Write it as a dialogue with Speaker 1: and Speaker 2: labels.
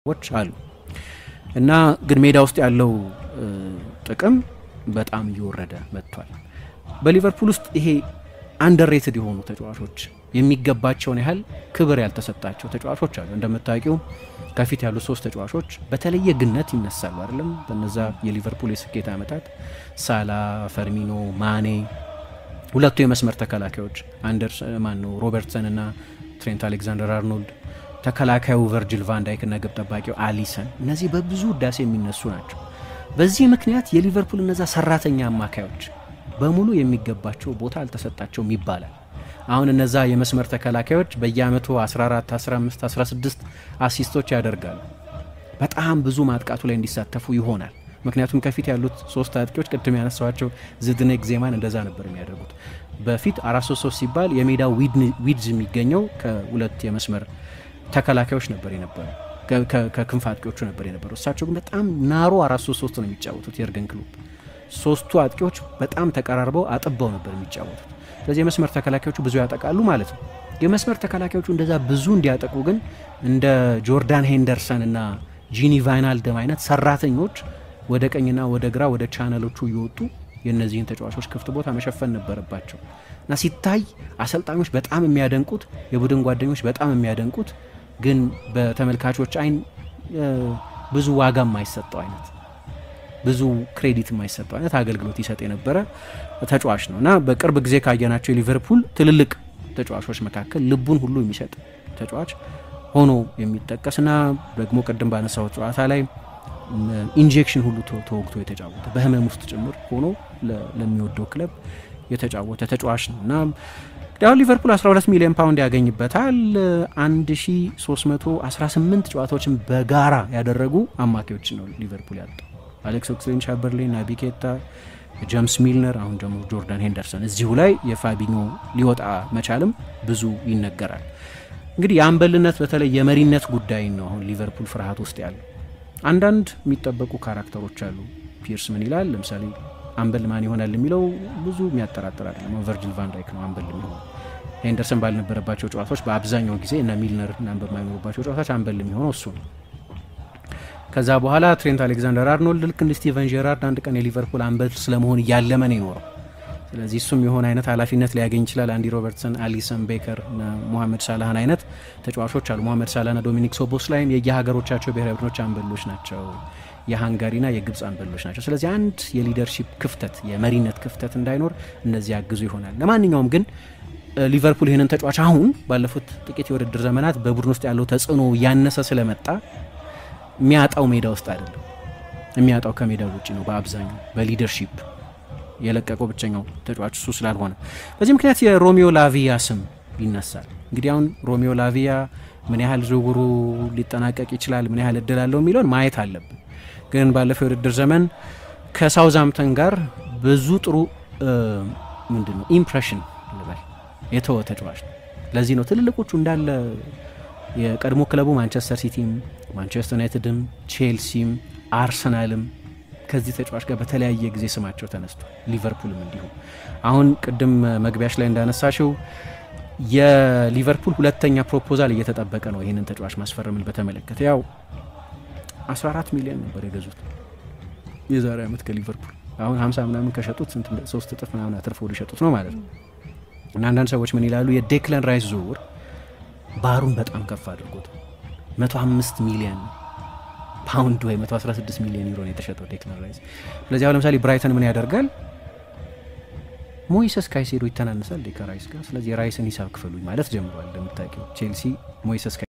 Speaker 1: ዎች አሉ እና ግን ሜዳ ውስጥ ያለው ጥቅም በጣም እየወረደ መጥቷል። በሊቨርፑል ውስጥ ይሄ አንደርሬትድ የሆኑ ተጫዋቾች የሚገባቸውን ያህል ክብር ያልተሰጣቸው ተጫዋቾች አሉ። እንደምታውቂው ከፊት ያሉት ሶስት ተጫዋቾች በተለየ ግነት ይነሳሉ አይደለም። በነዛ የሊቨርፑል የስኬት ዓመታት ሳላ፣ ፈርሚኖ፣ ማኔ ሁለቱ የመስመር ተከላካዮች አንደርስ ማን ነው ሮበርትሰን እና ትሬንት አሌክዛንደር አርኖልድ ተከላካዩ ቨርጅል ቫንዳይክ እና ግብ ጠባቂው አሊሰን እነዚህ በብዙ ውዳሴ የሚነሱ ናቸው። በዚህ ምክንያት የሊቨርፑል እነዛ ሰራተኛ አማካዮች በሙሉ የሚገባቸው ቦታ አልተሰጣቸውም ይባላል። አሁን እነዛ የመስመር ተከላካዮች በየአመቱ 14፣ 15፣ 16 አሲስቶች ያደርጋሉ። በጣም ብዙ ማጥቃቱ ላይ እንዲሳተፉ ይሆናል። ምክንያቱም ከፊት ያሉት ሶስት አጥቂዎች ቅድም ያነሳዋቸው ዝድኔክ ዜማን እንደዛ ነበር የሚያደርጉት። በፊት አራት ሶስት ሶስት ሲባል የሜዳው ዊድዝ የሚገኘው ከሁለት የመስመር ተከላካዮች ነበር የነበረው ከክንፍ አጥቂዎቹ ነበር የነበረው። እሳቸው ግን በጣም ናሮ አራት ሶስት ሶስት ነው የሚጫወቱት የእርገን ክሎፕ። ሶስቱ አጥቂዎች በጣም ተቀራርበው አጥበው ነበር የሚጫወቱት። ስለዚህ የመስመር ተከላካዮቹ ብዙ ያጠቃሉ ማለት ነው። የመስመር ተከላካዮቹ እንደዛ ብዙ እንዲያጠቁ ግን እንደ ጆርዳን ሄንደርሰን እና ጂኒ ቫይናልደም አይነት ሰራተኞች ወደ ቀኝና ወደ ግራ ወደ ቻነሎቹ እየወጡ የእነዚህን ተጫዋቾች ክፍት ቦታ መሸፈን ነበረባቸው እና ሲታይ አሰልጣኞች በጣም የሚያደንቁት የቡድን ጓደኞች በጣም የሚያደንቁት ግን በተመልካቾች አይን ብዙ ዋጋ የማይሰጠው አይነት ብዙ ክሬዲት የማይሰጠው አይነት አገልግሎት ይሰጥ የነበረ ተጫዋች ነው እና በቅርብ ጊዜ ካየናቸው የሊቨርፑል ትልልቅ ተጫዋቾች መካከል ልቡን ሁሉ የሚሰጥ ተጫዋች ሆኖ የሚጠቀስና ደግሞ ቅድም ባነሳው ጨዋታ ላይ ኢንጀክሽን ሁሉ ተወግቶ የተጫወተ በህመም ውስጥ ጭምር ሆኖ ለሚወደው ክለብ የተጫወተ ተጫዋች ነው እና ያው ሊቨርፑል 12 ሚሊዮን ፓውንድ ያገኝበታል። 1318 ጨዋታዎችን በጋራ ያደረጉ አማካዮች ነው ሊቨርፑል ያጣው። አሌክስ ኦክስሌን ቻምበርሌን፣ ናቢ ኬታ፣ ጀምስ ሚልነር፣ አሁን ደግሞ ጆርዳን ሄንደርሰን። እዚሁ ላይ የፋቢኞ ሊወጣ መቻልም ብዙ ይነገራል። እንግዲህ የአምበልነት በተለይ የመሪነት ጉዳይ ነው አሁን ሊቨርፑል ፍርሃት ውስጥ ያለው። አንዳንድ የሚጠበቁ ካራክተሮች አሉ። ፒርስ ምን ይላል? ለምሳሌ አምበል ማን ይሆናል የሚለው ብዙ የሚያጠራጥር አይደለም። ቨርጅል ቫንዳይክ ነው አምበል የሚሆነው። ሄንደርሰን ባልነበረባቸው ጨዋታዎች በአብዛኛው ጊዜ እና ሚልነር እና በማይኖሩባቸው ጨዋታዎች አምበል የሚሆነው እሱ ነው። ከዛ በኋላ ትሬንት አሌክዛንደር አርኖልድ ልክ እንደ ስቲቨን ጄራርድ አንድ ቀን የሊቨርፑል አምበል ስለመሆን እያለመ ነው የኖረው። ስለዚህ እሱም የሆነ አይነት ኃላፊነት ሊያገኝ ይችላል። አንዲ ሮበርትሰን፣ አሊሰን ቤከር እና ሞሐመድ ሳላህን አይነት ተጫዋቾች አሉ። ሞሐመድ ሳላህና ዶሚኒክ ሶቦስላይም የየሀገሮቻቸው ብሔራዊ ቡድኖች አምበሎች ናቸው። የሃንጋሪና የግብፅ አንበሎች ናቸው። ስለዚህ አንድ የሊደርሺፕ ክፍተት የመሪነት ክፍተት እንዳይኖር እነዚህ ያግዙ ይሆናል። ለማንኛውም ግን ሊቨርፑል ይህንን ተጫዋች አሁን ባለፉት ጥቂት የውድድር ዘመናት በቡድን ውስጥ ያለው ተጽዕኖ ያነሰ ስለመጣ የሚያጣው ሜዳ ውስጥ አይደለም፣ የሚያጣው ከሜዳ ውጭ ነው። በአብዛኛው በሊደርሺፕ የለቀቀው ብቸኛው ተጫዋች እሱ ስላልሆነ በዚህ ምክንያት የሮሚዮ ላቪያ ስም ይነሳል። እንግዲህ አሁን ሮሚዮ ላቪያ ምን ያህል ዝውውሩ ሊጠናቀቅ ይችላል፣ ምን ያህል እድል አለው የሚለውን ማየት አለብን። ግን ባለፈው የውድድር ዘመን ከሳውዛምተን ጋር ብዙ ጥሩ ምንድን ነው ኢምፕሬሽን ልበል የተወ ተጫዋች ነው። ለዚህ ነው ትልልቆቹ እንዳለ የቀድሞ ክለቡ ማንቸስተር ሲቲም፣ ማንቸስተር ዩናይትድም፣ ቼልሲም አርሰናልም ከዚህ ተጫዋች ጋር በተለያየ ጊዜ ስማቸው ተነስቷል። ሊቨርፑልም እንዲሁ። አሁን ቅድም መግቢያሽ ላይ እንዳነሳሽው የሊቨርፑል ሁለተኛ ፕሮፖዛል እየተጠበቀ ነው ይህንን ተጫዋች ማስፈረምን በተመለከተ ያው 14 ሚሊዮን ነበር የገዙት የዛሬ ዓመት ከሊቨርፑል አሁን 50 ምናምን ከሸጡት ስንት ሶስት እጥፍ ምናምን አትርፈው ሊሸጡት ነው ማለት ነው። እና አንዳንድ ሰዎች ምን ይላሉ? የዴክለን ራይስ ዝውውር ባሩን በጣም ከፍ አድርጎት 105 ሚሊዮን ፓውንድ ወይ 116 ሚሊዮን ዩሮ ነው የተሸጠው ዴክለን ራይስ። ስለዚህ አሁን ለምሳሌ ብራይተን ምን ያደርጋል? ሞይሰስ ካይሴዶ ይተናነሳል ከራይስ ጋር። ስለዚህ የራይስን ሂሳብ ክፈሉኝ ማለት ጀምሯል። እንደምታውቂው ቼልሲ ሞይሰስ